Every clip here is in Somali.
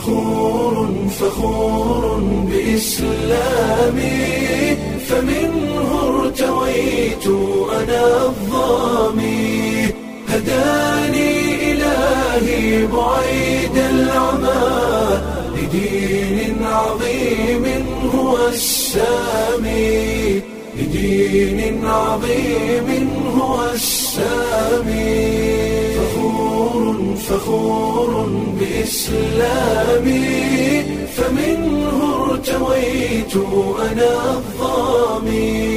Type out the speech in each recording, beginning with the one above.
فخور فخور بإسلامي فمنه ارتويت أنا الظامي هداني إلهي بعيد العمى لدين عظيم هو السامي لدين عظيم هو السامي فخور فخور بإسلامي فمنه ارتويت أنا الظامي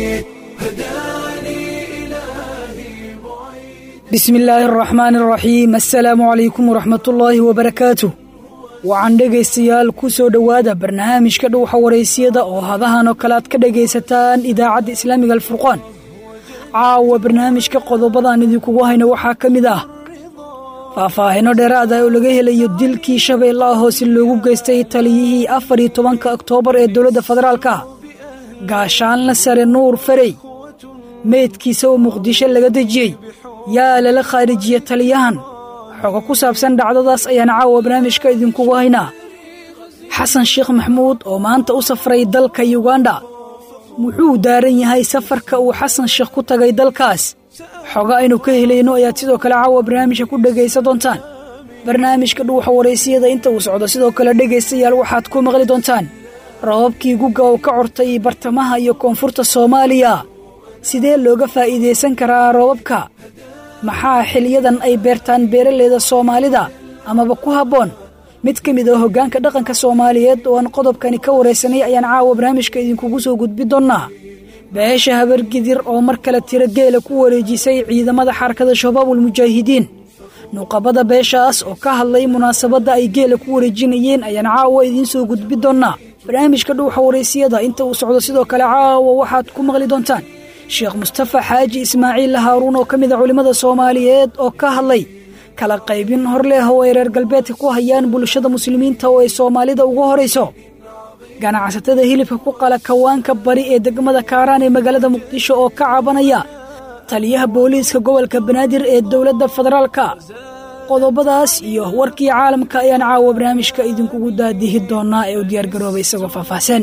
هداني إلهي بعيد bismi illaahi araxmaan araxiim assalaamu calaykum waraxmatullaahi wabarakaatu waxaan dhegaystayaal ku soo dhowaada barnaamijka dhowxa waraysiyada oo hadahan oo kale aad ka dhegaysataan idaacadda islaamiga alfurqaan caawa barnaamijka qodobadaan idinkugu hayno waxaa ka mid ah faahfaahino dheeraada oo laga helayo dilkii shabeellaha hoose loogu geystay taliyihii afar iyo tobanka oktoobar ee dowladda federaalka gaashaanla sare nuur farey meydkiisa oo muqdisho laga dejiyey yaa lala khaarijiye taliyahan xogo ku saabsan dhacdadaas ayaan caawa barnaamijka idinkugu haynaa xasan sheekh maxmuud oo maanta u safray dalka yuganda muxuu daaran yahay safarka uu xasan sheekh ku tagay dalkaas xogo aynu ka helayno ayaad sidoo kale caawa barnaamijka ku dhegaysan doontaan barnaamijka dhuuxa waraysiyada inta uu socdo sidoo kale dhegaystayaal waxaad ku maqli doontaan rababkii guga oo ka cortay bartamaha iyo koonfurta soomaaliya sidee looga faa'iidaysan karaa roobabka maxaa xiliyadan ay beertaan beeraleyda soomaalida amaba ku habboon mid ka mid ah hoggaanka dhaqanka soomaaliyeed oo aan qodobkani ka waraysanay ayaan caawa barnaamijka idinkugu soo gudbi doonnaa beesha habargidir oo mar kale tiro geela ku wareejisay ciidamada xarakada shabaabul mujaahidiin nuqabada beeshaas oo ka hadlay munaasabadda ay geela ku wareejinayeen ayaan caawa idiin soo gudbi doonnaa barnaamijka dhuuxa waraysiyada inta uu socdo sidoo kale caawa waxaad ku maqli doontaan sheekh mustafa xaaji ismaaciil haaruun oo ka mid a culimmada soomaaliyeed oo ka hadlay kala qaybin hor leh oo ay reer galbeedka ku hayaan bulshada muslimiinta oo ay soomaalida ugu horayso ganacsatada hilibka ku qala kawaanka bari ee degmada kaaraan ee magaalada muqdisho oo ka cabanaya taliyaha booliiska gobolka banaadir ee dowladda federaalka qodobadaas iyo warkii caalamka ayaan caawa barnaamijka idinkugu daadihi doonaa ee u diyaargaroobay isagoo faahfaahsan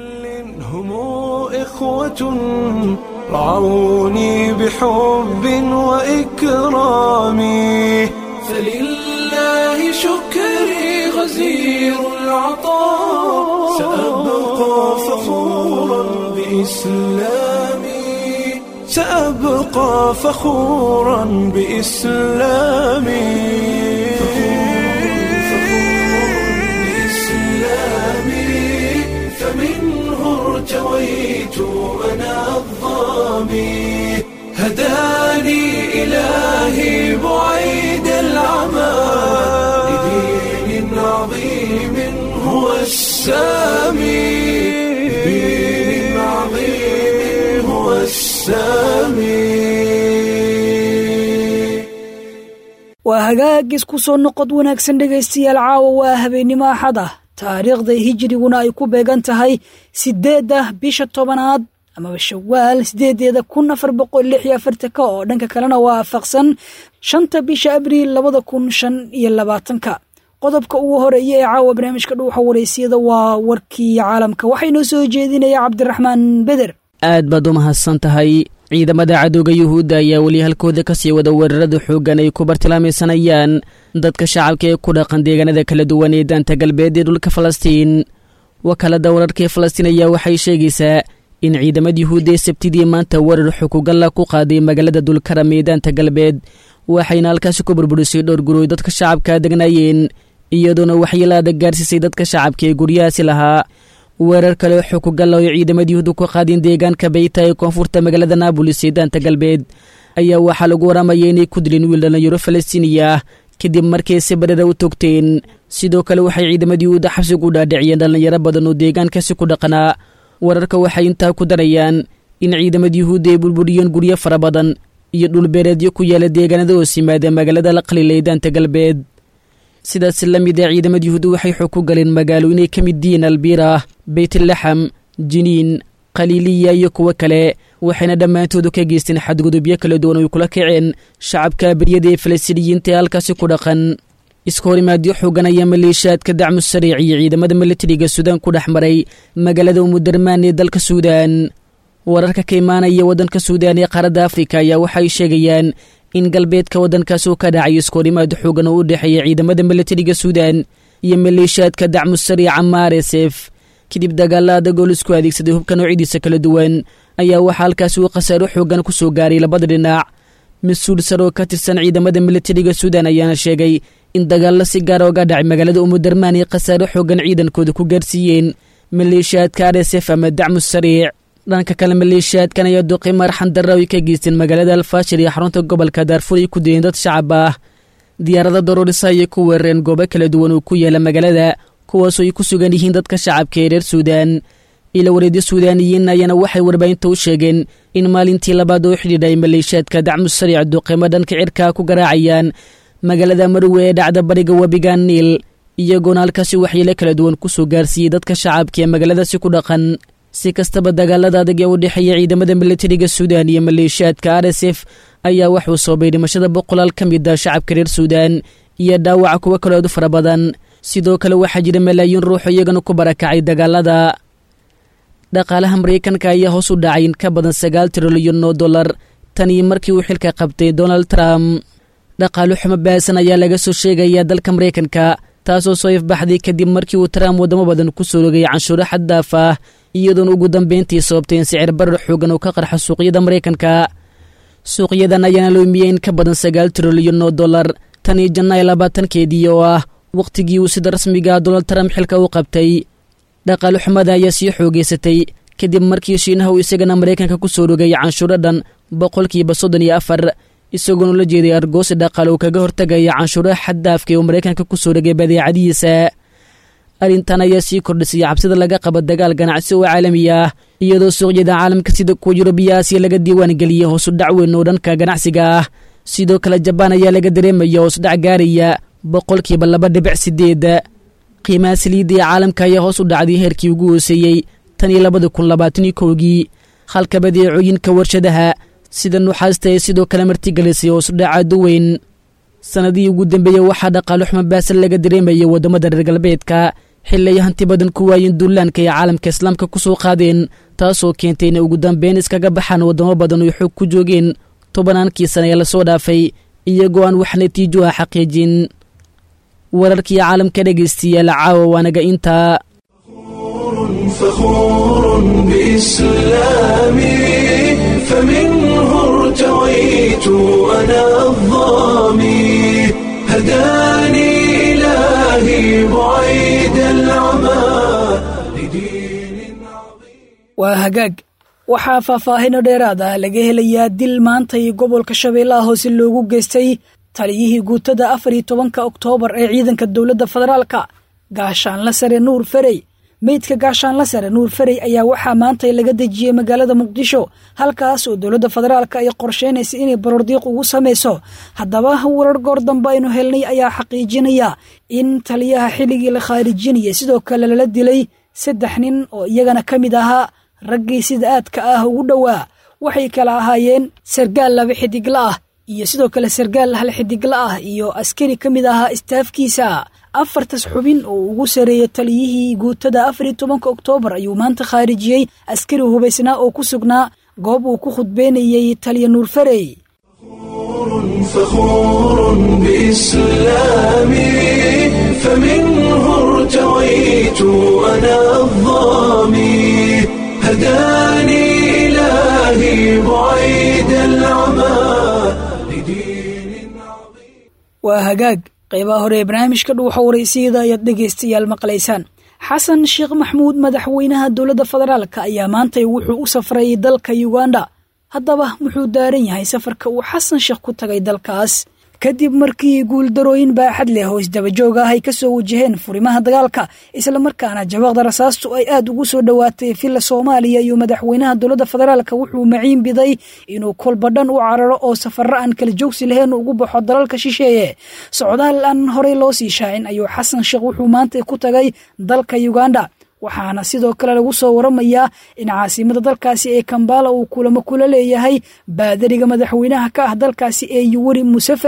هم إخوة رعوني بحب وإكرام فلله شكري غزير العطاء سأبقى فخورا بإسلامي سأبقى فخورا بإسلامي بإسلامي فمنه ارتويت أنا الظامي هداني إلهي بعيد العمى لدين عظيم هو السامي لدين عظيم هو السامي waa hagaagis ku soo noqod wanaagsan dhegaystayaal caawa waa habeennimo axad ah taariikhda hijriguna ay ku beegan tahay siddeedda bisha tobanaad amaba shawaal siddeedeeda kun afar boqol lix iyo afartanka oo dhanka kalena waa waafaqsan shanta bisha abriil labada kun shan iyo labaatanka qodobka ugu horeeya ee caawa barnaamijka dhuuxa waraysiyada waa warkii caalamka waxaa inoo soo jeedinaya cabdiraxmaan beder aad baad u mahadsan tahay ciidamada cadowga yuhuudda ayaa weli halkooda ka sii wada weerarada xooggan ay ku bartilmaamaysanayaan dadka shacabka ee ku dhaqan deegaanada kala duwan ee daanta galbeed ee dhulka falastiin wakaalada wararka ee falastiin ayaa waxay sheegaysaa in ciidamada yuhuudda ee sabtidii maanta weerar xukugalla ku qaaday magaalada dulkaram ee daanta galbeed waxayna halkaasi ku burburisay dhowr gurooy dadka shacabka degnaayeen iyadoona waxyeelaada gaarsiisay dadka shacabka ee guryahaasi lahaa weerar kale xukugalla oo ciidamada yuhuudda ku qaadeen deegaanka bayta ee koonfurta magaalada naabolis ee daanta galbeed ayaa waxaa lagu waramayay inay ku dileen wiil dhallinyaro falastiiniya ah kadib markay si badhara u togteen sidoo kale waxay ciidamada yuhuudda xabsigu u dhaadhiciyeen dhallinyaro badan oo deegaankaasi ku dhaqanaa wararka waxay intaa ku darayaan in ciidamada yuhuudda ay burburiyeen guryo fara badan iyo dhulbeereedyo ku yaala deegaanada hoos yimaada magaalada la qalila ee daanta galbeed sidaas la mid ah ciidamada yuhuudda waxay xog ku galeen magaalo inay ka mid yihiin albiira beytlaxam jiniin khaliiliya iyo kuwo kale waxayna dhammaantoodu ka geysteen xadgudubyo kala duwan oy kula kaceen shacabka beryada ee falastiiniyiinta ee halkaasi ku dhaqan iska horimaadyo xoogan ayaa maleeshiyaadka dacmu sariic iyo ciidamada militariga suudaan ku dhex maray magaalada umudarmaan ee dalka suudaan wararka ka imaanaya waddanka suudaan ee qaaradda afrika ayaa waxay sheegayaan in galbeedka waddankaas uu ka dhacayo iskahorimaad xoogan oo u dhexeeya ciidamada militariga suudaan iyo maleeshiyaadka dacmu sariica maaresef kadib dagaalada gool isku adeegsaday hubka noocyadiisa kala duwan ayaa waxaa halkaasi uu khasaaro xoogan ku soo gaaray labada dhinac mas-uul sar oo ka tirsan ciidamada militariga suudaan ayaana sheegay in dagaallo si gaara oga dhacay magaalada umudarmaan ay khasaaro xoogan ciidankooda ku gaarsiiyeen maleeshiyaadka aresef ama dacmu sariic dhanka kale maleeshiyaadkan ayaa duqi marxan darra ay ka geysteen magaalada alfaashir iyo xarunta gobolka daarfur ay ku dayeen dad shacab ah diyaarada daroorisa ayay ku weerareen goobo kala duwan oo ku yaala magaalada kuwaasoo ay ku sugan yihiin dadka shacabka ee reer suudaan ila wareedyo suudaaniyiin ayaana waxay warbaahinta u sheegeen in maalintii labaad oo xidhiidha ay maleeshiyaadka dacmu sariic duqimo dhanka cirkaa ku garaacayaan magaalada marwe ee dhacda bariga webiga niil iyagoona halkaasi waxyeelo kala duwan ku soo gaarsiiyey dadka shacabka ee magaaladaasi ku dhaqan si kastaba dagaalada adag ee u dhexeeya ciidamada militariga suudaan iyo maleeshiyaadka r s f ayaa waxuu soobay dhimashada boqolaal ka mid a shacabka reer suudaan iyo dhaawaca kuwo kaloo aad u fara badan sidoo kale waxaa jira malaayiin ruuxo iyagana ku barakacay dagaalada dhaqaalaha maraykanka ayaa hoos u dhacay in ka badan sagaal trilyan oo dollar tan iyo markii uu xilka qabtay donald trump dhaqaalo xumo baasan ayaa laga soo sheegayaa dalka maraykanka taasoo soo ifbaxday kadib markii uu trump waddamo badan ku soo rogay canshuuro xaddaaf ah iyadoona ugu dambeyntii sababtay in sicir barar xoogan uu ka qarxo suuqyada maraykanka suuqyadan ayaana loomiyey in ka badan sagaal trilyan oo dollar tan iyo janaayo labaatankeedii oo ah wakhtigii uu sida rasmiga donald trump xilka u qabtay dhaqaalo xumada ayaa sii xoogeysatay kadib markii shiinaha uu isagana maraykanka ku soo rogay canshuuro dhan boqolkiiba soddon iyo afar isagoona ula jeeday argoosi dhaqaale uu kaga hortagaya canshuuraha xaddaafka ee uu maraykanka ku soo rogay badeecadihiisa arrintan ayaa sii kordhisay cabsida laga qaba dagaal ganacsi oo caalami ah iyadoo suuqyada caalamka sida kuwa yurubiya aasiya laga diiwaan geliyey hoosu dhac weyn oo dhanka ganacsiga ah sidoo kale jabaan ayaa laga dareemaya hoos dhac gaaraya boqolkiiba laba dhibic sideed qiimaha saliidda ee caalamka ayaa hoos u dhacday heerkii ugu hooseeyey tan iyo labada kun labaataniyo kowgii halka badeecooyinka warshadaha sida nuxaasta ee sidoo kale martigelisay hoos udhac aad u weyn sannadihii ugu dambeeyey waxaa dhaqaalo xumo baasan laga dareemaya waddamada reer galbeedka xilli ay hanti badan ku waayeen duulaanka ay caalamka islaamka ku soo qaadeen taasoo keentay inay ugu dambeyn iskaga baxaan waddamo badan oy xoog ku joogeen tobannaankii sana ee lasoo dhaafay iyagoo aan wax natiijo ah xaqiijin wararkii caalamka dhegaystiyaal caawa waanaga intaa فخور بإسلامي فمنه ارتويت أنا الظامي هداني إلهي بعيد العمى لدين عظيم waa hagaag waxaa faahfaahino dheeraad ah laga helayaa dil maanta iyo gobolka shabeellaha hoose loogu geystay taliyihii guutada afar iyo tobanka oktoobar ee ciidanka dowladda federaalka gaashaanla sare nuur ferey meydka gaashaanla sare nuur ferey ayaa waxaa maanta laga dejiyey magaalada muqdisho halkaas oo dowladda federaalka ay qorsheynaysa inay barordiiq ugu samayso haddaba warar goor dambe aynu helnay ayaa xaqiijinaya in taliyaha xilligii la khaarijinaya sidoo kale lala dilay saddex nin oo iyagana ka mid ahaa raggii sida aadka ah ugu dhowaa waxay kala ahaayeen sargaal laba xidigla ah iyo sidoo kale sargaal hal xidigla ah iyo askari ka mid ahaa istaafkiisa afartas xubin oo ugu sareeyay taliyihii guutada afar iyo tobanka oktoobar ayuu maanta khaarijiyey askari hubaysnaa oo ku sugnaa goob uu ku khudbeynayey taliya nuur farey فخور بإسلامي فمنه ارتويت أنا الظامي هداني إلهي بعيد العمى لدين عظيم waa hagaag qaybaha hore ee barnaamijka dhuuxa waraysiyada ayaad dhegaystayaal maqlaysaan xasan sheekh maxmuud madaxweynaha dowladda federaalka ayaa maantay wuxuu u safray dalka yuganda haddaba muxuu daaran yahay safarka uu xasan sheekh ku tagay dalkaas kadib markii guuldarooyin baaxad leh oo isdabajoog ah ay ka soo wajaheen furimaha dagaalka islamarkaana jabaqda rasaastu ay aad ugu soo dhowaatay villa soomaaliya iyo madaxweynaha dowladda federaalka wuxuu maciin biday inuu kolbadhan u cararo oo safaro aan kala joogsi lahayn ugu baxo dalalka shisheeye socdaal aan horey loo sii shaacin ayuu xasan sheekh wuxuu maanta ku tagay dalka uganda waxaana sidoo kale lagu soo waramayaa in caasimada dalkaasi ee kambala uu kulamo kula leeyahay baadariga madaxweynaha ka ah dalkaasi ee yuweri museveni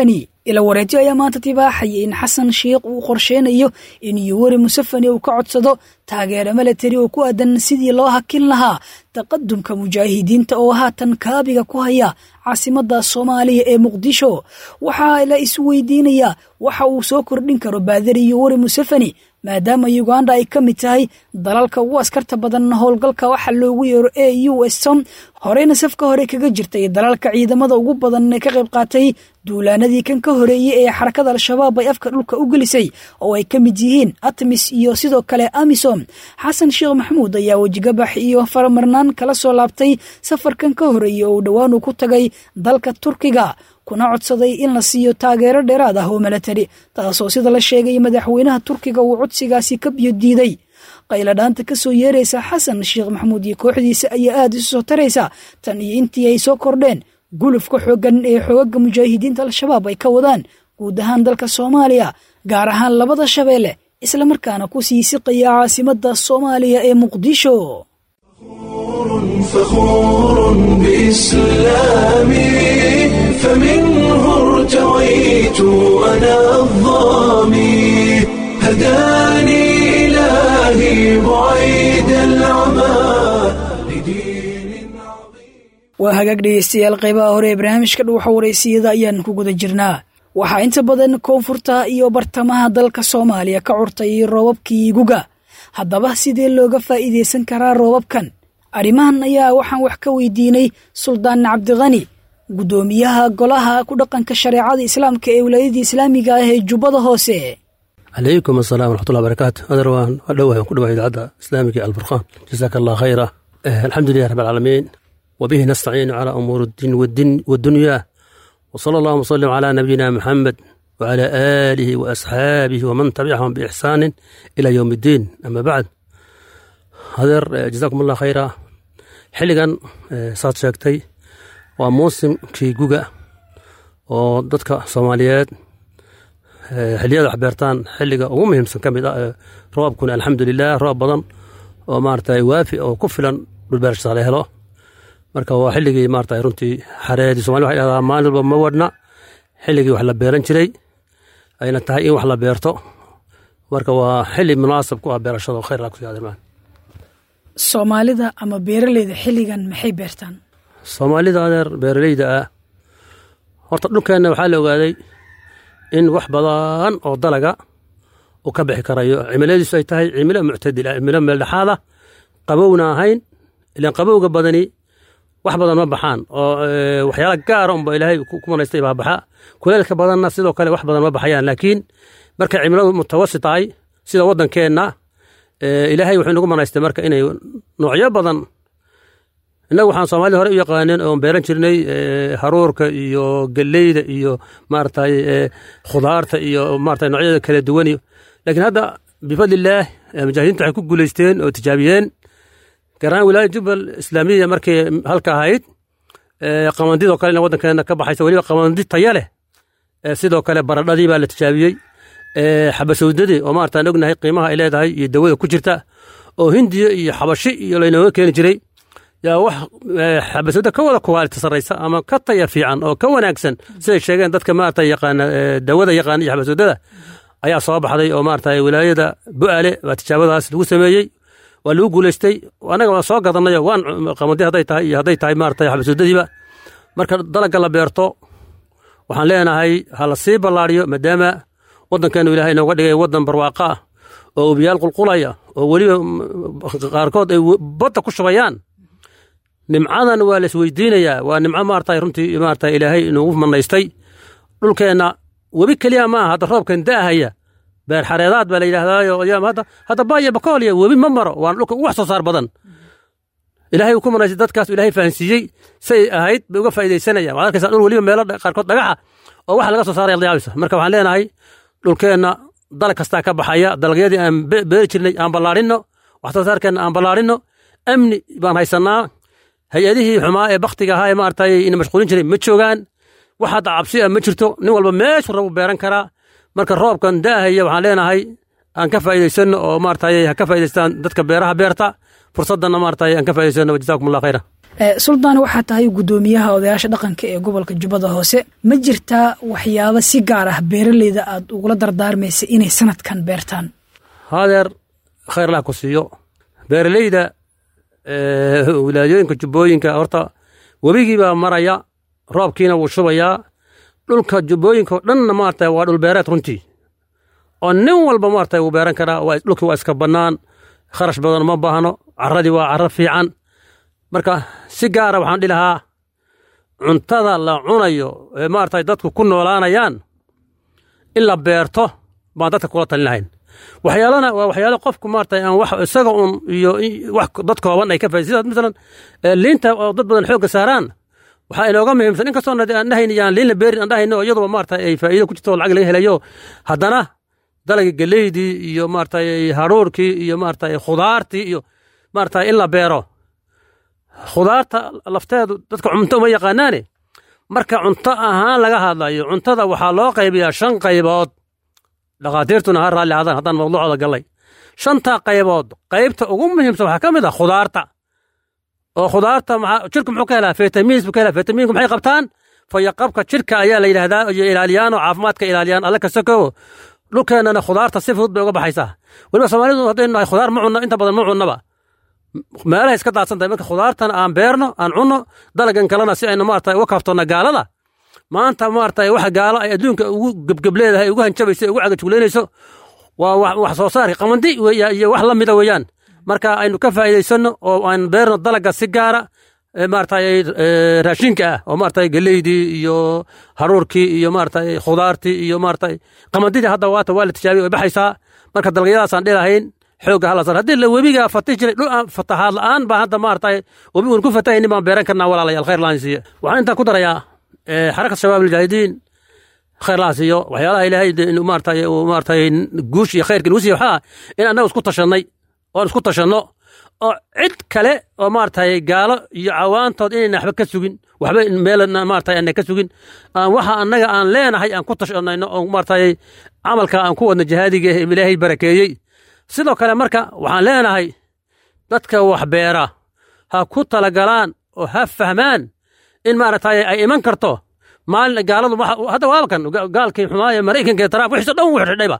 ila wareejo ayaa maanta tibaaxaya in xasan sheikh uu qorsheynayo in yuweri museveni uu ka codsado taageero milatari oo ku aadan sidii loo hakin lahaa taqadumka mujaahidiinta oo haatan kaabiga ku haya caasimadda soomaaliya ee muqdisho waxaa la isweydiinayaa waxa uu soo kordhin karo baadari yuweri museveni maadaama uganda ay ka mid tahay dalalka ugu askarta badan howlgalka waxa loogu yeero e u som horeyna safka hore kaga jirtay dalalka ciidamada ugu badan ee ka qayb qaatay duulaanadii kan ka horeeyey ee xarakada al-shabaab ay afka dhulka u gelisay oo ay ka mid yihiin atmis iyo sidoo kale amisom xasan sheekh maxamuud ayaa wejigabax iyo faramarnaan kala soo laabtay safarkan ka horeeyey oo dhowaan uu ku tagay dalka turkiga kuna codsaday in la siiyo taageero dheeraad ah oo milatari taasoo sida la sheegay madaxweynaha turkiga uu codsigaasi ka biyo diiday qayladhaanta ka soo yeeraysa xasan sheekh maxamuud iyo kooxdiisa ayaa aada isu soo taraysa tan iyo intii ay soo kordheen gulufka xooggan ee xoogaga mujaahidiinta al-shabaab ay ka wadaan guud ahaan dalka soomaaliya gaar ahaan labada shabeelle islamarkaana ku sii siqaya caasimadda soomaaliya ee muqdisho فخور بإسلامي فمنه ارتويت أنا الظامي هداني إلهي بعيد العمى لدين عظيم waa hagaag dhegeystayaal qaybaha hore ee barnaamijka dhuuxa waraysiyada ayaan ku guda jirnaa waxaa inta badan koonfurta iyo bartamaha dalka soomaaliya ka curtay roobabkii guga haddaba sidee looga faa'iidaysan karaa roobabkan arrimahan ayaa waxaan wax ka weydiinay suldaan cabdikhani guddoomiyaha golaha ku dhaqanka shareecada islaamka ee wilaayadii islaamiga ah ee jubbada hoose calaykum asalaam waraxmatullahi barakaatu adar waan dhowahay ku dhawahay idaacadda islaamiga ee alfurqaan jasaaka allah khayra alxamdu lilah rab alcaalamiin wabihi nastaciinu calaa umuuri اddiin waddunyaa wsala allahuma wsalim calaa nabiyina muxamed wcalaa aalihi waasxaabihi waman tabicahum biixsaanin ilaa yowm iddiin ama bacd hadeer jazaakum allah khayra xilligan saad sheegtay waa muusimkii guga oo dadka soomaaliyeed xilliyada wax beertaan xilliga ugu muhiimsan ka mid ah ee roobkuna alxamdulilah roob badan oo maarata waafi oo ku filan dhulbeerashada la helo marka waa xilligii maarata runtii xareedii somali waxay dhahdaa maalin walba ma wadhna xilligii wax la beeran jiray ayna tahay in wax la beerto marka waa xilli munaasab ku ah beerashada oo khayr laa kusi adeermaan soomaalida ama beeraleyda xilligan maxay beertaan soomaalida adeer beeraleyda ah horta dhulkeenna waxaa la ogaaday in wax badan oo dalaga uu ka bixi karayo cimiladiisu ay tahay cimilo muctadila cimilo meeldhexaada qabowna ahayn ilaan qabowga badani wax badan ma baxaan oo waxyaala gaara unba ilaahay ku manaystay baa baxa kuleelka badanna sidoo kale wax badan ma baxayaan laakiin markay cimiladu mutawasit tahay sida waddankeenna ilaahay wuxuu inagu manaystay marka inay noocyo badan innagu waxaan soomaalida hore u yaqaaneen oon beeran jirnay haruurka iyo galleyda iyo maaragtay khudaarta iyo maarata noocyada kala duwan laakiin hadda bifadlillaah mujaahidiinta waxay ku guulaysteen oo tijaabiyeen garaan wilaayada jubbal islaamiya markay halka ahayd qamandidoo kalena waddankeena ka baxaysa weliba qamandi taya leh sidoo kale baradhadii baa la tijaabiyey xabasowdadii oo maartaan ognahay qiimaha ay leedahay iyo dawada ku jirta oo hindiya iyo xabashi iyo laynooga keeni jiray yaa wax xabasowda ka wada kuwaalita sarraysa ama ka taya fiican oo ka wanaagsan siday sheegeen dadka maarata yaqaana dawada yaqaana iyo xabasowdada ayaa soo baxday oo maarata wilaayada bu'ale baa tijaabadaas lagu sameeyey waa lagu guulaystay annaga waa soo gadanayo waan qamadi hadday tahay iyo hadday tahay maarata xabasowdadiiba marka dalagga la beerto waxaan leenahay ha la sii ballaariyo maadaama waddankeenu ilahay inooga dhigay waddan barwaaqa ah oo ubiyaal qulqulaya oo weliba qaarkood ay badda ku shubayaan nimcadan waa la isweydiinayaa waa nimco maarata runtii maarata ilaahay inugu manaystay dhulkeenna webi keliya maaha hadda roobkan da'ahaya beer xareedaad baa la yidhahdaayo hadda hadda baaya bakooliya webi ma maro waana dhulka ugu wax soo saar badan ilaahay uu ku manaystay dadkaas ilaahay fahansiiyey say ahayd bay uga faa'iidaysanayaan waxaad arkaysaa dhul weliba meelo qaarkood dhagaxa oo waxa laga soo saaraya layaabaysa marka waxaan leenahay dhulkeenna dalag kastaa ka baxaya dalagyadii aan beeri jirnay aan ballaarinno wax soo saarkeenna aan ballaarinno amni baan haysannaa hay-adihii xumaa ee baktiga ahaa ee maaragtay ina mashquulin jiray ma joogaan wax hadda cabsi ah ma jirto nin walba meeshuu rabu beeran karaa marka roobkan daahaya waxaan leenahay aan ka faa'iidaysanno oo maaragtay ha ka faa'idaystaan dadka beeraha beerta fursaddanna maaragtay aan ka faa'idaysano jazaakum allah khayra suldaan waxaa tahay guddoomiyaha odayaasha dhaqanka ee gobolka jubbada hoose ma jirtaa waxyaabo si gaar ah beeraleyda aad ugula dardaarmaysa inay sanadkan beertaan haadeer khayrlah ku siiyo beeraleyda wilaayooyinka jubbooyinka horta webigii baa maraya roobkiina wuu shubayaa dhulka jubbooyinka oo dhanna maarata waa dhul beereed runtii oo nin walba maarata wuu beeran karaa dhulkii waa iska bannaan kharash badan ma baahno carradii waa carro fiican marka si gaara waxaan dhihi lahaa cuntada la cunayo ee maarata dadku ku noolaanayaan in la beerto baan dadka kula talin lahayn waxyaalana waa waxyaalo qofku maarata aan wax isaga un iyo wax dad kooban ay ka faa'iid sidaas masalan liinta oo dad badan xoogga saaraan waxaa inooga muhiimsan in kastoo aan dhahayn yaan liinla beerin aan dhahayno iyaduba maarata ay faa'iido ku jirto oo lacag laga helayo haddana dalagii geleydii iyo maarata haruurkii iyo maarata khudaartii iyo maarata in la beero khudaarta lafteedu dadka cunto uma yaqaanaane marka cunto ahaan laga hadlayo cuntada waxaa loo qaybiyaa shan qaybood dhakhaatiirtuna ha raalli hadaan haddaan mawduucooda gallay shanta qaybood qaybta ugu muhiimsan waxaa ka mid ah khudaarta oo khudaarta jirku muxuu ka helaa fitamiins buu ka helaa fitamiinku maxay qabtaan fayaqabka jirka ayaa la yidhahdaa iyo ilaaliyaan oo caafimaadka ilaaliyaan alle kasakowo dhulkeennana khudaarta si fudud bay uga baxaysaa weliba soomaalidu haddaynu nahay khudaar ma cunno inta badan ma cunnaba meelahay iska daadsan tahay marka khudaartana aan beerno aan cunno dalagan kalena si aynu maarata uga kaaftonna gaalada maanta maarata waxa gaalo ay adduunka ugu gebgebleedahay ugu hanjabayso ugu cagajugleynayso waa wax soo saarka qamandi iyo wax la mida weeyaan marka aynu ka faa'iidaysanno oo aan beerno dalaga si gaara maarata raashinka ah oo maarata geleydii iyo haruurkii iyo maarata khudaartii iyo maarata qamandidii hadda waata waa la tijaabiya way baxaysaa marka dalagyadaasaan dhilahayn xoogga hala sar haddii la webiga fatih jiray dhul aan fatahaad la'aan baa hadda maarata webi uun ku fatahaynin baan beeran karnaa walaalayaal khayr laan siiye waxaan intaa ku darayaa xarakat shabaab almujaahidiin khayr laan siiyo waxyaalaha ilaahay maarata maarata guush iyo khayrka nagu siiye waxaa in annagu isku tashannay oon isku tashanno oo cid kale oo maaragtay gaalo iyo cawaantood inayna waxba ka sugin waxba meelna maaragtay aanay ka sugin aan waxa annaga aan leenahay aan ku tashanayno oo maaragtay camalka aan ku wadno jihaadiga ee ilaahay barakeeyey sidoo kale marka waxaan leenahay dadka wax beera ha ku talagalaan oo ha fahmaan in maaragtay ay iman karto maalin gaaladu hadda waabakan gaalkii xumaaye maraykanka ee taraaf wixiisa dhan wuu xidhayba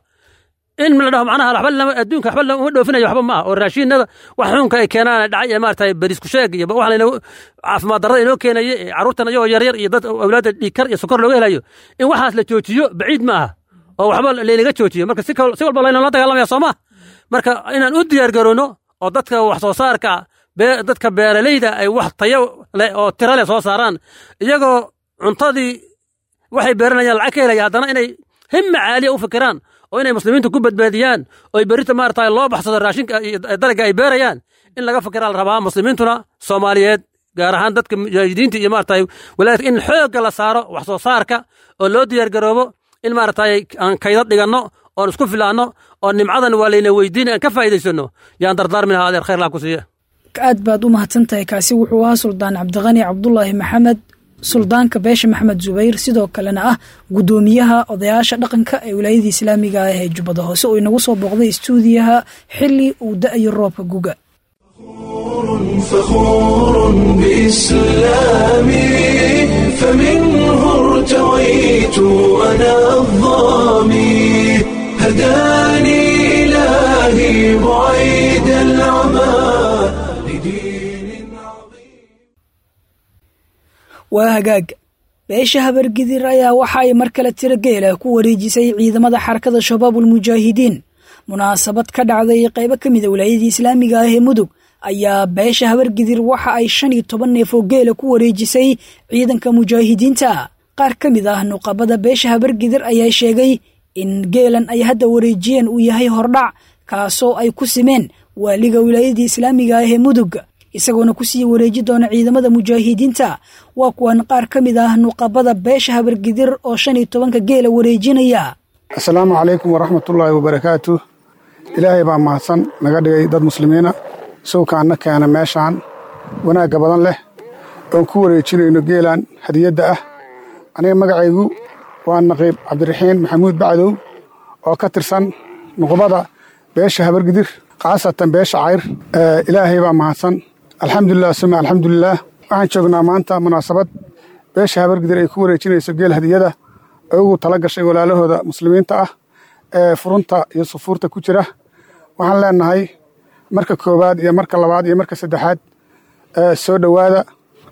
in la dhaho macnaha waxba lama adduunka waxba lama dhoofinayo waxba ma ah oo raashiinada wax xunka ay keenaan dhacay ee maaragtay barisku sheeg iyo wax layna caafimaad darrada inoo keenaye carruurtan iyagoo yaryar iyo dad awlaadda dhiigkar iyo sokor looga helayo in waxaas la joojiyo baciid ma aha oo waxba laynaga joojiyo marka si walba laynala dagaalamaya soo ma marka inaan u diyaar garowno oo dadka wax soo saarka dadka beeralayda ay wax tayo leh oo tiro leh soo saaraan iyagoo cuntadii waxay beeranayaan lacag ka helaya haddana inay himma caaliya u fikiraan oo inay muslimiinta ku badbaadiyaan oo berita maarata loo baxsado raashinka dalaga ay beerayaan in laga fikiraa la rabaa muslimiintuna soomaaliyeed gaar ahaan dadka mujaahidiinta iyo maarata walaayadka in xoogga la saaro wax soo saarka oo loo diyaargaroobo in maarata aan kaydad dhiganno oon isku filaanno oo nimcadan waa layna weydiin aan ka faa'iidaysanno yaan dardaarmi lahaa adeer khayr laa ku siiya aad baad u mahadsan tahay kaasi wuxuu ahaa suldaan cabdiqani cabdulaahi maxamed suldaanka beesha maxamed zubayr sidoo kalena ah guddoomiyaha odayaasha dhaqanka ee wilaayadii islaamiga ah ee jubbada hoose oo inagu soo booqday istuudiyaha xili uu da'ayo roobka guga فخور بإسلامي فمنه ارتويت أنا الظامي هداني إلهي بعيد العمى لدين عظيم waa hagaag beesha habargidir ayaa waxa ay mar kale tiro geela ku wareejisay ciidamada xarakada shabaabulmujaahidiin munaasabad ka dhacday qaybo ka mida wilaayadii islaamiga ah ee mudug ayaa beesha habargidir waxa ay shan iyo toban neef oo geela ku wareejisay ciidanka mujaahidiinta qaar ka mid ah nuqabada beesha habargidir ayaa sheegay in geelan ay hadda wareejiyeen uu yahay hordhac kaasoo ay ku simeen waaliga wilaayadii islaamiga ah ee mudug isagoona ku sii wareeji doona ciidamada mujaahidiinta waa kuwan qaar ka mid ah nuqabada beesha habargidir oo shan iyo tobanka geela wareejinaya asalaamu calaykum waraxmatullaahi wabarakaatu ilaahay baa mahadsan naga dhigay dad muslimiina sawkaanna keena meeshaan wanaagga badan leh oon ku wareejinayno geelan hadiyadda ah aniga magacaygu waa naqiib cabdiraxiin maxamuud bacdow oo ka tirsan nuqbada beesha habargidir khaasatan beesha cayr ilaahay baa mahadsan alxamdulilah suma alxamdulilaah waxaan joognaa maanta munaasabad beesha habargidir ay ku wareejinayso geel hadiyada ay ugu tala gashay walaalahooda muslimiinta ah ee furunta iyo sufuurta ku jira waxaan leenahay marka koowaad iyo marka labaad iyo marka saddexaad soo dhowaada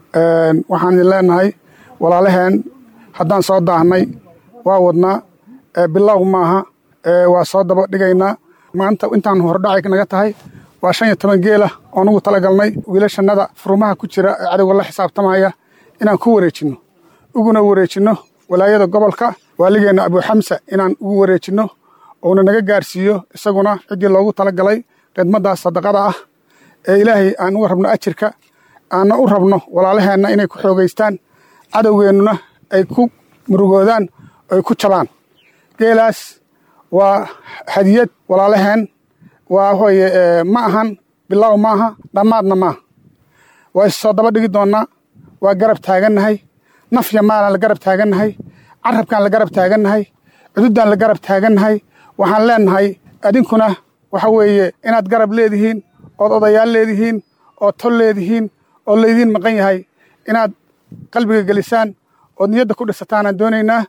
waxaan idin leenahay walaalaheen haddaan soo daahnay waa wadnaa bilow maaha waa soo daba dhigaynaa maanta intaan hordhacay naga tahay waa shan iyo toban geela oon ugu talagalnay wiilashannada furumaha ku jira ee cadowga la xisaabtamaya inaan ku wareejinno uguna wareejinno walaayada gobolka waaligeenna abuuxamsa inaan ugu wareejinno uuna naga gaarsiiyo isaguna ciddii loogu talagalay khidmaddaas sadaqada ah ee ilaahay aan uga rabno ajirka aanna u rabno walaalaheenna inay ku xoogaystaan cadowgeennuna ay ku murugoodaan ay ku jabaan geelaas waa hadiyad walaalaheen waa weye ma ahan bilow maaha dhammaadna maaha waa issoo daba dhigi doonnaa waa garab taagannahay nafya maalaan la garab taagannahay carabkaan la garab taagannahay cududdaan la garab taagannahay waxaan leennahay adinkuna waxa weeye inaad garab leedihiin ood odayaal leedihiin ood tol leedihiin oo laydiin maqan yahay inaad qalbiga gelisaan ood niyadda ku dhisataanaan doonaynaa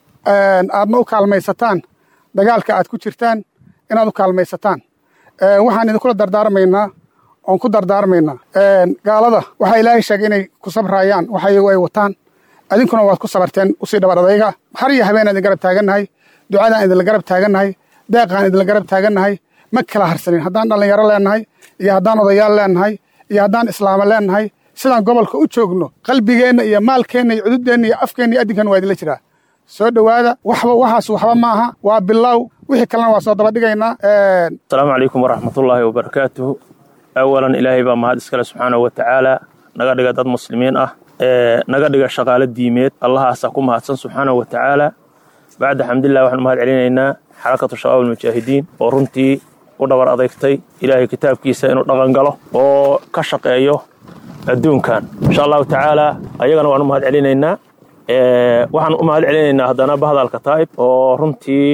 aadna u kaalmaysataan dagaalka aad ku jirtaan inaad u kaalmaysataan waxaan idinkula dardaarmaynaa oon ku dardaarmaynaa gaalada waxaa ilaahay sheegay inay ku sabraayaan waxa iyagu ay wataan adinkuna waad ku sabarteen usii dhabar adayga har iyo habeenaan idin garab taagannahay ducadaan idinla garab taagannahay deeqaan idinla garab taagannahay ma kala harsanin haddaan dhallinyaro leennahay iyo haddaan odayaal leennahay iyo haddaan islaamo leennahay sidaan gobolka u joogno qalbigeenna iyo maalkeenna iyo cududeenna iyo afkeenna iyo addinkan waa idinla jiraa soo dhowaada waxba waxaas waxba ma aha waa bilow wixii kalena waa soo daba dhigaynaa asalaamu calaykum waraxmatullaahi wabarakaatuhu awalan ilaahay baa mahad iskale subxaanahu wa tacaala naga dhiga dad muslimiin ah ee naga dhiga shaqaalo diimeed allahaasaa ku mahadsan subxaanahu wa tacaala bacda xamdulilah waxaan u mahad celinaynaa xarakatu shabaab almujaahidiin oo runtii u dhabar adeygtay ilaahay kitaabkiisa inuu dhaqan galo oo ka shaqeeyo adduunkan insha allahu tacaala ayagana waan u mahad celinaynaa waxaan u mahad celinaynaa haddana bahadalka taa'ib oo runtii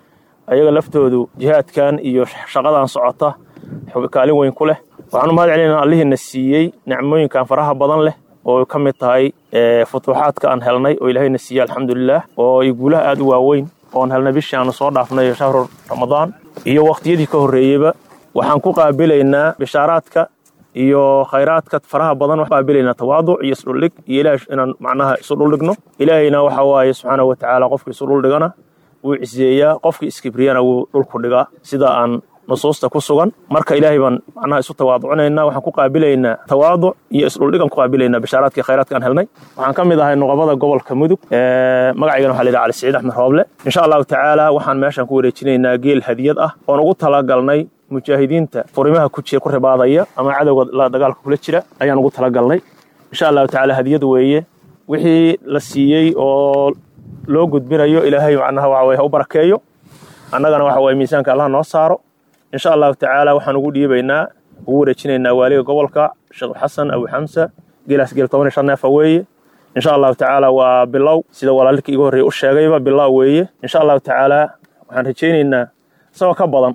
ayaga laftoodu jihaadkan iyo shaqadan socota kaalin weyn ku leh waxaan u mahad celinaynaa allihiina siiyey nicmooyinkan faraha badan leh oo ka mid tahay futuuxaadka aan helnay oo ilaahayna siiyey alxamdulilah oo ay guulaha aad u waaweyn oon helnay bishii aanu soo dhaafnay shahru ramadaan iyo waqtiyadii ka horreeyeyba waxaan ku qaabilaynaa bishaaraadka iyo khayraadka faraha badan waxaan qaabilaynaa tawaaduc iyo isdhuldhig iyo ilaah inaan macnaha isu dhuldhigno ilaahayna waxa waaye subxaanahu wa tacaala qofka isu dhuldhigana wuu ciseeyaa qofkii iskibriyana wuu dhulku dhigaa sida aan nusuusta ku sugan marka ilaahay baan macnaha isu tawaaducinaynaa waxaan ku qaabilaynaa tawaaduc iyo isdhuldhigan ku qaabilaynaa bishaaraadkii khayraadka aan helnay waxaan ka mid ahay nuqabada gobolka mudug magacaygana waxa la yidhaha cali siciid axmed rooble insha allahu tacaala waxaan meeshan ku wareejinaynaa geel hadiyad ah oon ugu talagalnay mujaahidiinta furimaha ku jira ku ribaadaya ama cadowga la dagaalka kula jira ayaan ugu talagalnay insha allahu tacaala hadiyad weeye wixii la siiyey oo loo gudbinayo ilaahay macnaha waxa weye ha u barakeeyo annagana waxa weye miisaanka allah noo saaro insha allahu tacaala waxaan ugu dhiibaynaa ugu wareejinaynaa waaliga gobolka sheekh xasan abu xamsa geelaas geel toban iyo shan neefa weeye insha allahu tacaala waa bilow sida walaalika iga horreeye u sheegayba bilow weeye insha allahu tacaala waxaan rajaynaynaa isagoo ka badan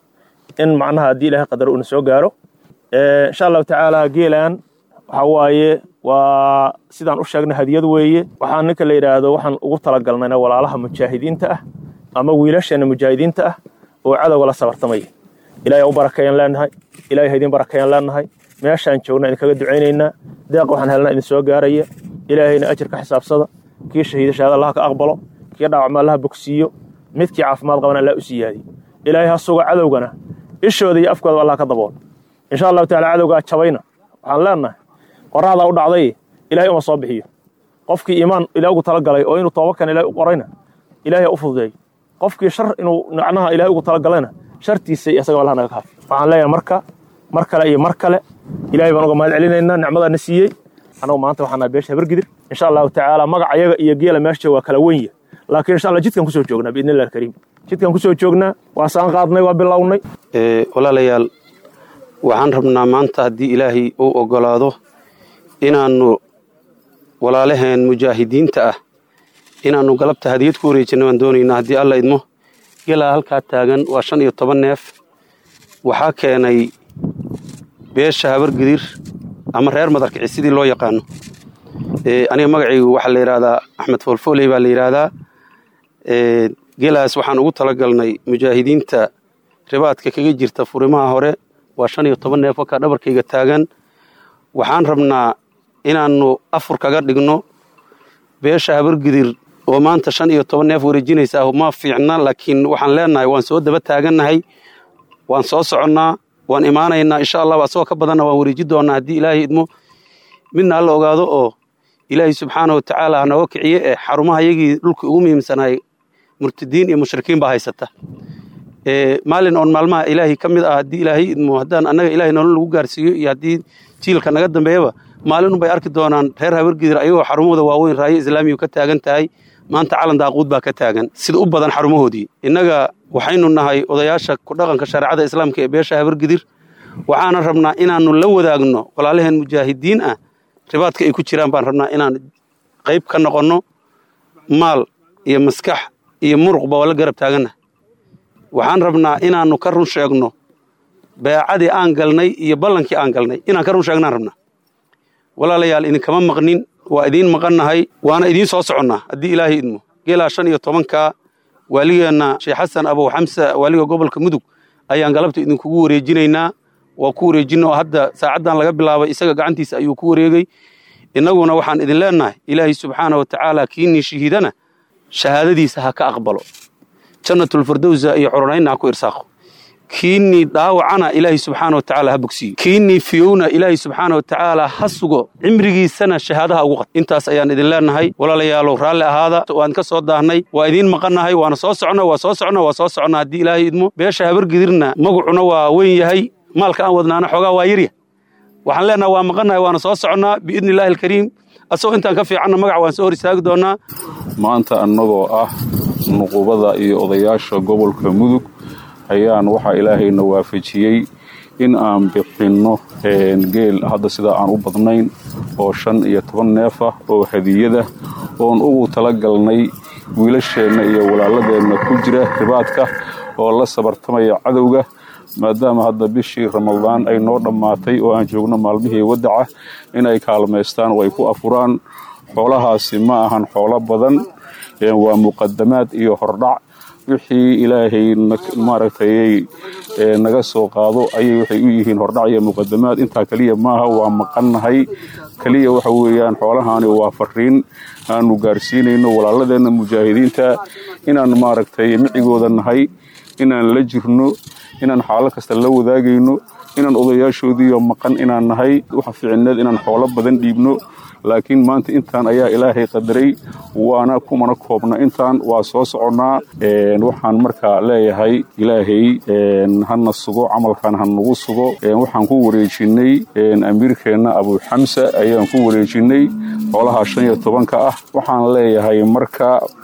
in macnaha haddii ilaahay qadaro uuna soo gaaro insha allahu tacaala geelan waxa waaye waa sidaan u sheegnay hadiyad weeye waxaan ninka la yidhaahdo waxaan ugu talagalnayna walaalaha mujaahidiinta ah ama wiilasheenna mujaahidiinta ah oo cadowga la sabartamaya ilahay u barakeeyaan leenahay ilahay ha idin barakeeyaan leenahay meeshaan joogna idinkaga ducaynaynaa deeq waxaan helnaa idin soo gaaraya ilaahayna ajir ka xisaabsada kii shahiida shahaada allah ka aqbalo kii dhaawacma allaha bogsiiyo midkii caafimaad qabana allah u siyaadiyo ilaahay ha suga cadowgana ishooda iyo afkooda allah ka dabool insha allahu taala cadowgaa jabayna waxaan leenahay qoraxdaa u dhacday ilahay uma soo bixiyo qofkii iimaan ilaah ugu talagalay oo inuu tooba kan ilahay u qorayna ilahay ha u fududeeyo qofkii shar inuu macnaha ilahay ugu talagalayna shartiisa iyo isagaba allah naga kaafi waxaan leeyahay marka mar kale iyo mar kale ilahay baan uga mahad celinaynaa nicmadaana siiyey annagu maanta waxaan nahay beesha habargidir insha allahu tacaala magac ayaga iyo geela meesha waa kala wenya laakiin insha allah jidkan kusoo joognaa biidni illah alkariim jidkan kusoo joognaa waa saan qaadnay waa bilownay walaalayaal waxaan rabnaa maanta haddii ilaahay uu oggolaado inaannu walaalaheen mujaahidiinta ah inaannu galabta hadiyad ku wareejinna baan doonaynaa haddii alla idmo gelaa halkaa taagan waa shan iyo toban neef waxaa keenay beesha habargidir ama reer madarkici sidii loo yaqaano aniga magacaygu waxaa la yidhahdaa axmed foolfooley baa la yidhaahdaa geelaas waxaan ugu talagalnay mujaahidiinta ribaadka kaga jirta furimaha hore waa shan iyo toban neef wakaa dhabarkayga taagan waxaan rabnaa inaannu afur kaga dhigno beesha habargidir oo maanta shan iyo toban neef wareejinaysa ma fiicna laakiin waxaan leenahay waan soo daba taagannahay waan soo soconnaa waan imaanaynaa insha allahu asagoo ka badanna waan wareeji doonnaa haddii ilaahay idmo midna alla ogaado oo ilaahay subxaana wa tacaala hanooga kiciye ee xarumaha yagii dhulka ugu muhiimsanahay murtadiin iyo mushrikiin baa haysata maalin oon maalmaha ilaahay ka mid ah haddii ilaahay idmo haddaan annaga ilahay nolol lagu gaarsiiyo iyo haddii jiilka naga dambeeyaba maalin unbay arki doonaan reer habargidir ayagoo xarumahooda waaweyn raayo islaamiyu ka taagan tahay maanta calan daaquud baa ka taagan sida u badan xarumahoodii innaga waxaynu nahay odayaasha ku dhaqanka shareecada islaamka ee beesha habargidir waxaana rabnaa inaannu la wadaagno walaalaheen mujaahidiin ah ribaadka ay ku jiraan baan rabnaa inaan qayb ka noqonno maal iyo maskax iyo muruqba waa la garab taagannahay waxaan rabnaa inaannu ka run sheegno beecadii aan galnay iyo ballankii aan galnay inaan ka run sheegnaan rabnaa walaalayaal idinkama maqnin waa idiin maqannahay waana idiin soo soconnaa haddii ilaahay idmo geelaa shan iyo tobankaa waaligeenna sheekh xasan abow xamsa waaliga gobolka mudug ayaan galabta idinkugu wareejinaynaa waa ku wareejina oo hadda saacaddan laga bilaabay isaga gacantiisa ayuu ku wareegay innaguna waxaan idin leennahay ilaahay subxaana wa tacaala kiinnii shahiidana shahaadadiisa ha ka aqbalo jannatulfirdowsa iyo coronaynna ha ku irsaaqo kiinnii dhaawacana ilaahay subxaana wa tacaala ha bogsiiyo kiinnii fiyowna ilaahay subxaana wa tacaala ha sugo cimrigiisana shahaadaha ugu qad intaas ayaan idin leennahay walaalayaalow raalli ahaada waan ka soo daahnay waa idiin maqannahay waana soo socna waa soo socna waa soo socna haddii ilaahay idmo beesha habargidirna magacuna waa weyn yahay maalka aan wadnaana xoogaa waa yarya waxaan leennahay waa maqannahay waana soo soconnaa biidni illaahi alkariim asagoo intaan ka fiicanna magac waan soo hor istaagi doonnaa maanta annagoo ah nuqubada iyo odayaasha gobolka mudug ayaan waxaa ilaahayna waafajiyey in aan bixinno geel hadda sidaa aan u badnayn oo shan iyo toban neef ah oo hadiyada oon ugu tala galnay wiilasheenna iyo walaaladeenna ku jira ribaadka oo la sabartamaya cadowga maadaama hadda bishii ramadaan ay noo dhammaatay oo aan joogno maalmihii wadaca inay kaalmaystaan oo ay ku afuraan xoolahaasi ma ahan xoolo badan waa muqadamaad iyo hordhac wixii ilaahay maaragtay naga soo qaado ayay waxay u yihiin hordhac iyo muqadamaad intaa keliya maaha waa maqannahay keliya waxa weeyaan xoolahaani waa fariin aanu gaarsiinayno walaaladeenna mujaahidiinta inaan maaragtay micigooda nahay inaan la jirno inaan xaalo kasta la wadaagayno inaan odayaashoodiiyo maqan inaan nahay waxa fiicneed inaan xoolo badan dhiibno laakiin maanta intaan ayaa ilaahay qadaray waana kumana koobna intaan waa soo soconnaa waxaan markaa leeyahay ilaahay hana sugo camalkan ha nagu sugo waxaan ku wareejinay amiirkeenna abuuxamsa ayaan ku wareejinay xoolaha shan iyo tobanka ah waxaan leeyahay marka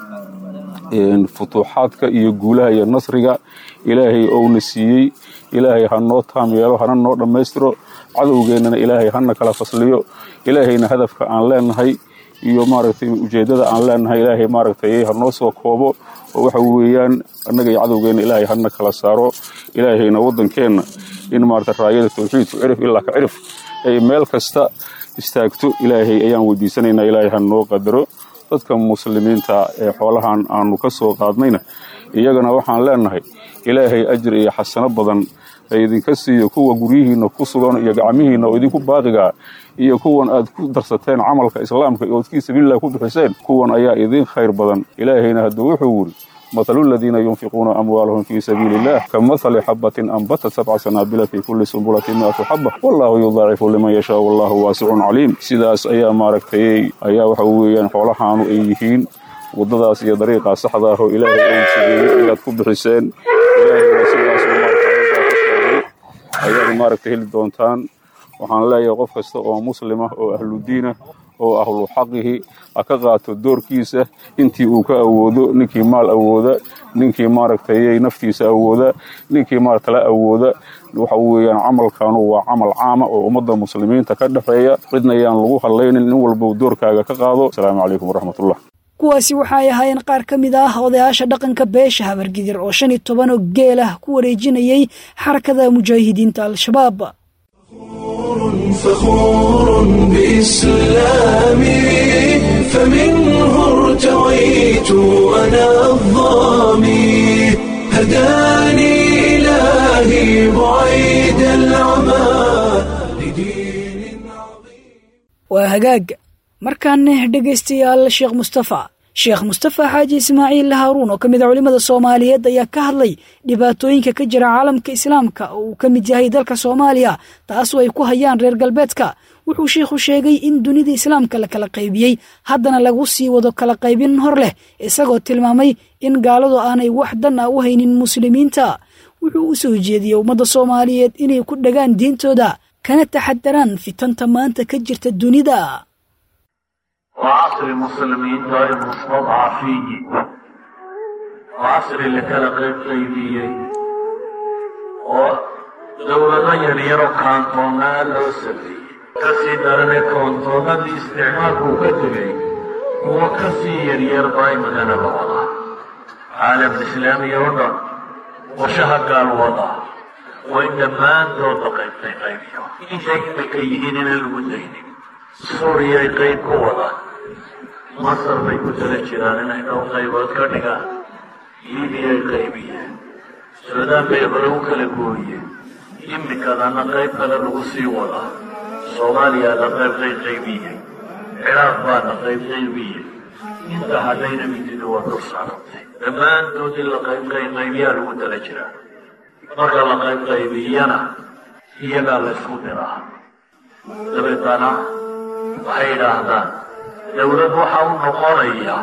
futuuxaadka iyo guulaha iyo nasriga ilaahay ouna siiyey ilaahay ha noo taam yeelo hana noo dhammaystiro cadowgeennana ilaahay hana kala fasliyo ilaahayna hadafka aan leenahay iyo maaragtay ujeeddada aan leenahay ilaahay maaragtay ha noo soo koobo oo waxa weeyaan annaga iyo cadowgeenna ilaahay hana kala saaro ilaahayna waddankeenna in maaragtay raayada tawxiidku cirif ilaa ka cirif ay meel kasta istaagto ilaahay ayaan weydiisanaynaa ilaahay ha noo qadaro dadka muslimiinta ee xoolahan aanu ka soo qaadnayna iyagana waxaan leenahay ilaahay ajir iyo xasano badan ay idinka siiyo kuwa guryihiinna ku sugan iyo gacmihiinna oo idinku baaqigaa iyo kuwan aad ku darsateen camalka islaamka ood fii sabiililah ku bixiseen kuwan ayaa idin khayr badan ilaahayna hadduu wuxuu wuri مثل الذين ينفقون أموالهم في سبيل الله كمثل حبة أنبتت سبع سنابل في كل سنبلة مئة حبة والله يضاعف لمن يشاء والله واسع عليم sidaas ayaa maaragtay ayaa waxa weeyaan xoolahaanu ay yihiin wadadaas iyo dariiqa saxda ah oo ilaahay uu siiyey ayaad ku bixiseen ilaahayna sidaas ayaad maaragtay heli doontaan waxaan leeyahay qof kasta oo muslim ah oo ahludiin ah oo ahlu xaqihi ha ka qaato doorkiisa intii uu ka awoodo ninkii maal awooda ninkii maaragtay naftiisa awooda ninkii maaragtala awooda waxa weeyaan camalkanu waa camal caama oo ummadda muslimiinta ka dhexeeya cidna ayaan lagu hadlaynin nin walba doorkaaga ka qaado asalaamu calaykum waraxmatullah kuwaasi waxay ahaayeen qaar ka mid ah odayaasha dhaqanka beesha habargidir oo shan iyo toban oo geel ah ku wareejinayay xarakada mujaahidiinta al-shabaab فخور بإسلامي فمنه ارتويت أنا الظامي هداني إلهي بعيد العمى لدين عظيم waa hagaag markaana dhegaystayaal sheekh mustafa sheekh mustafa xaaji ismaaciil haaruun oo ka mid a culimmada soomaaliyeed ayaa ka hadlay dhibaatooyinka ka jira caalamka islaamka oo uu ka mid yahay dalka soomaaliya taasoo ay ku hayaan reer galbeedka wuxuu sheikhu sheegay in dunida islaamka la kala qaybiyey haddana lagu sii wado kala qaybin hor leh isagoo tilmaamay in gaaladu aanay wax dan ah u haynin muslimiinta wuxuu u soo jeediyey ummadda soomaaliyeed inay ku dhagaan diintooda kana taxadaraan fitanta maanta ka jirta dunida وعصر المسلمين غير مستضعفين وعصر اللي كان غير قيبيين ودولة يريرو كانتونا لو سبي كسي درن كانتونا دي استعمال وكتبي وكسي يرير باي مغانا بوضع عالم الإسلامي يوضع وشهد قال وضع وإن ما دو قيبتي قيبيو إن شيء بكيهين المدينين suuriyay qayb ku wadaan masar bay ku tala jiraan inay dhowr qaybood ka dhigaan liibiyay qaybiyeen suudaan bay hore u kala gooyeen imikadana qayb kale lagu sii wadaa soomaaliyaana qayb qayb qaybiyey ciraaq baana qayb qaybiyey inta haddayna mididu waa dul saarantay dhammaantood in la qayb qayb qaybiyaa lagu tala jiraa marka la qayb qaybiyana iyagaa la ysku diraa dabeetana waxay yidhaahdaan dawlad waxa u noqonaya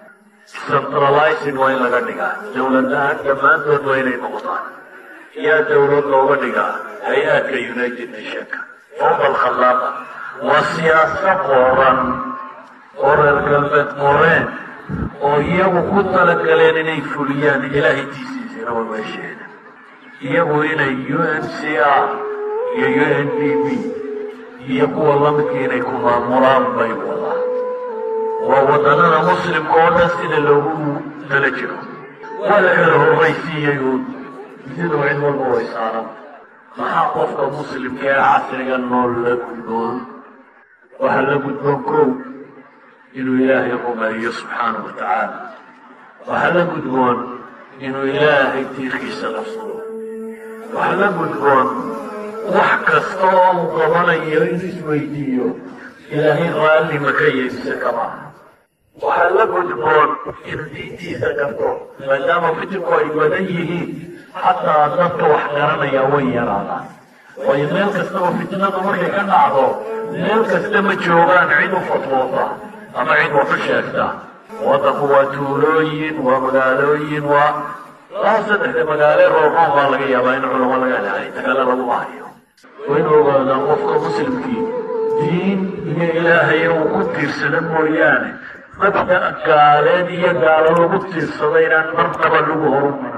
centralizing waa in laga dhigaa dawladahaan dhammaantood waa inay noqdaan yaa dawlad looga dhigaa hay-aadka united nationka fowqa alkhallaaqa waa siyaasa qoran oo reer galbeed qoreen oo iyagu ku talagaleen inay fuliyaan ilaahay tiisiisina waa meesheeda iyagu inay u n c r iyo u n d b iyo kuwa lamidka inay ku maamulaan bay wadaan waa wadanada muslimka oo dhan sida loogu tala jiro waa la kala horraysiiyey uun siduu cid walba way saaran maxaa qofka muslimka ee casriga nool la gudboon waxaa la gudboon kow inuu ilaahay rumeeyo subxaana wa tacaala waxaa la gudboon inuu ilaahay tiirkiisa qabsado waxaa la gudboon wax kasta oo uu qabanayo inuu isweydiiyo ilaahay raalli ma ka yeelisa kama waxaa la gudboon inuu diintiisa garto maadaama fitirku ay badan yihiin xataa dadka wax garanaya way yaraadaan waayo meel kastaba fitnadu markay ka dhacdo meel kasta ma joogaan cid u fatwoota ama cid wax u sheegta waddanku waa tuulooyin waa magaalooyin waa laba saddexda magaale roorroon baa laga yaabaa in culamo laga helay tagale lagu hayo waa in ogaadaan qofka muslimkii diin iyo ilaahay uu ku tiirsada mooyaane mabda gaaleed iyo gaalo lagu tiirsada inaan marnaba lagu horumarin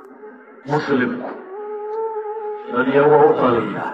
muslimku dadyaga u taliya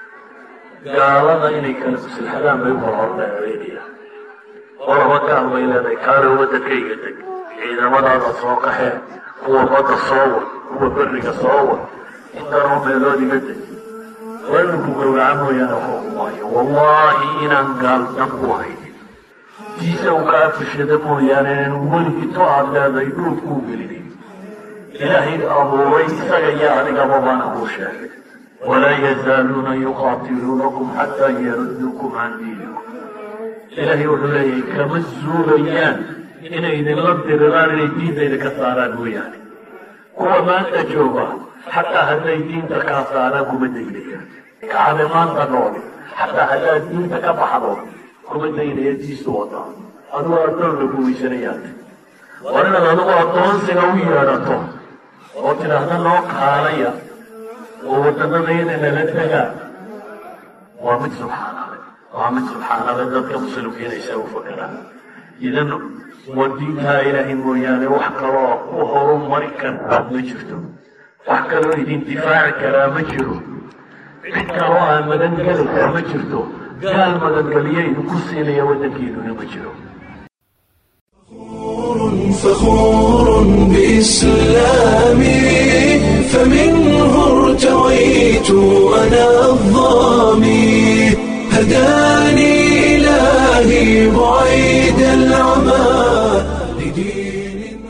gaalada inay kala maslaxadaan bay u kala hordheereynayaan waraba gaal bay leedahay kaale waddankayga deg ciidamadaada soo qaxee kuwa badda soo wad kuwa berriga soo wad intanoo meelood iga deg waa inuu ku gowraca mooyaane waxba kumaayo wallaahi inaan gaal dan ku haynin tiisa uu kaa fishada mooyaane inaan weligito aad leedahay dhuud kuu gelinin ilaahay abuuray isaga iyo adigaba baana kuu sheegay walaa yazaaluuna yuqaatiluunakum xataa yaruddukum can diinikum ilaahay wuxuu leeyahay kama zuulayaan inay idinla diriraan inay diinta idinka saaraan mooyaane kuwa maanta jooga xataa hadday diinta kaa saaraan kuma daynayaan kacade maanta nooli xataa haddaad diinta ka baxdo kuma daynaya diisu wada adigu addoon lagu weysanayaad war inaad adigu addoonsiga u yeedhato oo tidhaahda noo kaalaya oo waddanadayda nala tegaa waa mid subxaanale waa mid subxaanale dadka muslimkiinaysa u fakeraan idan waa diintaa ilaahay mooyaane wax kaloo ku horumari kartaa ma jirto wax kaloo idin difaaci karaa ma jiro cid kaloo aan magangelaysaa ma jirto gaal magangeliyo idinku siinaya waddankiinuna ma jiro فخور بإسلامي فمنه ارتويت أنا الظامي هداني إلهي بعيد العمى لدين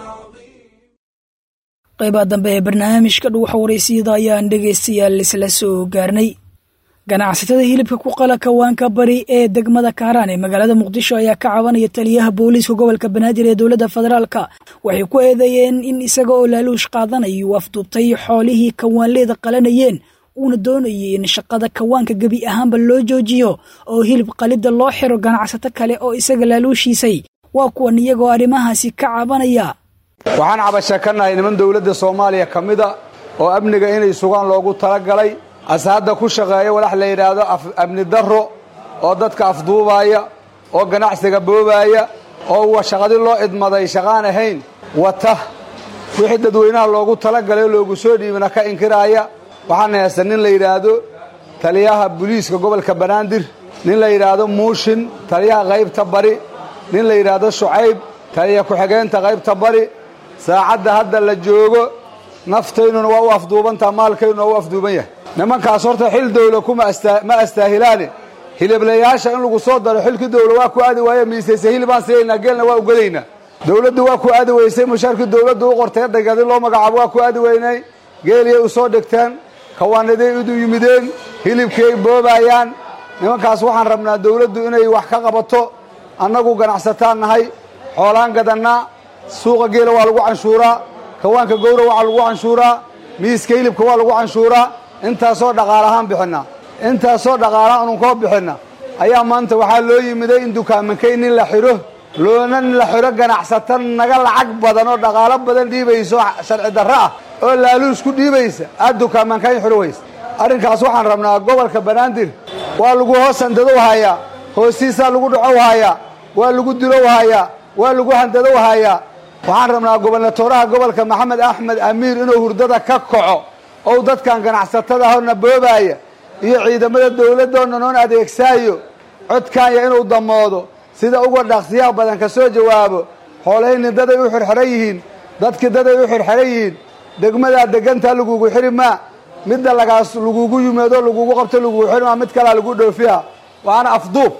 qaybaha dambe ee barnaamijka dhuuxa waraysiyada ayaan dhegaystayaal isla soo gaarnay ganacsatada hilibka ku qala kawaanka bari ee degmada kaaraan ee magaalada muqdisho ayaa ka cabanaya taliyaha booliiska gobolka banaadir ee dowladda federaalka waxay ku eedeeyeen in isaga oo laaluush qaadanaya uu afduubtay xoolihii kawaanleeda qalanayeen uuna doonayay in shaqada kawaanka gebi ahaanba loo joojiyo oo hilib qalidda loo xiro ganacsato kale oo isaga laaluushiisay waa kuwan iyagoo arrimahaasi ka cabanaya waxaan cabasha ka nahay niman dowladda soomaaliya ka mida oo amniga inay sugaan loogu talagalay ase hadda ku shaqeeya walax la yidhaahdo amni darro oo dadka afduubaaya oo ganacsiga boobaaya oo uwa shaqadii loo idmaday shaqaan ahayn wata wixii dadweynaha loogu talagalay oo loogu soo dhiibana ka inkiraaya waxaana haysta nin la yidhaahdo taliyaha buliiska gobolka banaadir nin la yidhaahdo muushin taliyaha qaybta bari nin la yidhaahdo shucayb taliya ku-xigeenta qaybta bari saacadda hadda la joogo naftaynuna waa u afduubantaha maalkaynuna waa u afduuban yahay nimankaas horta xil dawla kuma ma astaahilaane hiliblayaasha in lagu soo daro xilkii dawla waa ku aadi waaye miisayse hilibaan siyaynaa geelna waa ugadaynaa dawladdu waa ku aadi weysay mushaarkii dawladdu u qortay dhagadi loo magacaabo waa ku aadi weynay geeliyay u soo dhigteen kawaanaday idu yimideen hilibkiay boobaayaan nimankaas waxaan rabnaa dawladdu inay wax ka qabato annagu ganacsataan nahay xoolaan gadannaa suuqa geela waa lagu canshuuraa kawaanka gowra waa lagu canshuuraa miiska hilibka waa lagu canshuuraa intaasoo dhaqaalahaan bixinna intaasoo dhaqaalaha ununkoo bixinna ayaa maanta waxaa loo yimiday in dukaamankay nin la xidho loona la xidho ganacsata naga lacag badan oo dhaqaalo badan dhiibayso sharci darro ah oo laaluus ku dhiibaysa aad dukaamankayn xidho waysa arrinkaas waxaan rabnaa gobolka banaadir waa lagu hoos handadow hayaa hoostiisaa lagu dhacow hayaa waa lagu dilow hayaa waa lagu handadow hayaa waxaan rabnaa gobernatooraha gobolka maxamed axmed amiir inuu hurdada ka kaco ou dadkan ganacsatada hona boobaaya iyo ciidamada dawladdoonna noon adeegsaayo codkaanya inuu damoodo sida uga dhaqsiyaha badan ka soo jawaabo xoolahayni daday u xirxiran yihiin dadkii daday u xirxiran yihiin degmadaa degantaa lagugu xiri maa midda lagaas lagugu yimaado lagugu qabto lagugu xiri maa mid kalaa lagu dhoofiha waana afduub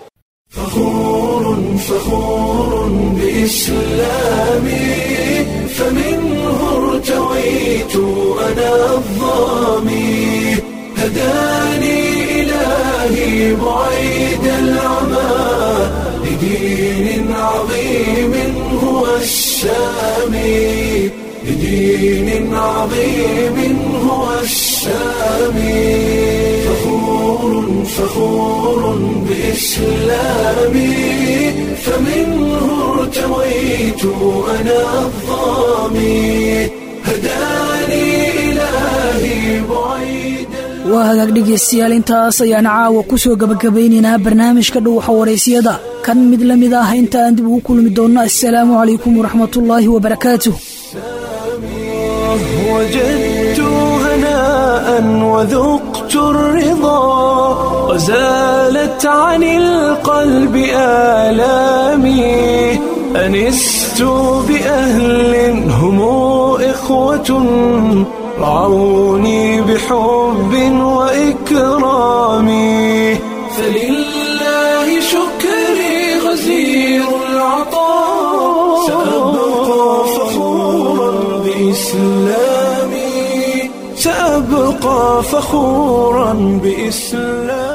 فخور بإسلامي فمنه ارتويت أنا الظامي هداني إلهي بعيد العمى لدين عظيم هو السامي لدين عظيم هو السامي فخور فخور بإسلامي فمنه ارتويت أنا الظامي هداني إلهي بعيد waa hagaag dhegaystayaal intaas ayaan caawa ku soo gabagabaynaynaa barnaamijka dhuuxa waraysiyada kan mid la mid ah inta aan dib ugu kulmi doonno assalaamu calaykum waraxmatullaahi wabarakaatuh وجدت هناء وذقت الرضا وزالت عن القلب آلامي أنست بأهل هم إخوة رعوني بحب وإكرام فلله شكري غزير العطاء سأبقى فخورا بإسلامي سأبقى فخورا بإسلامي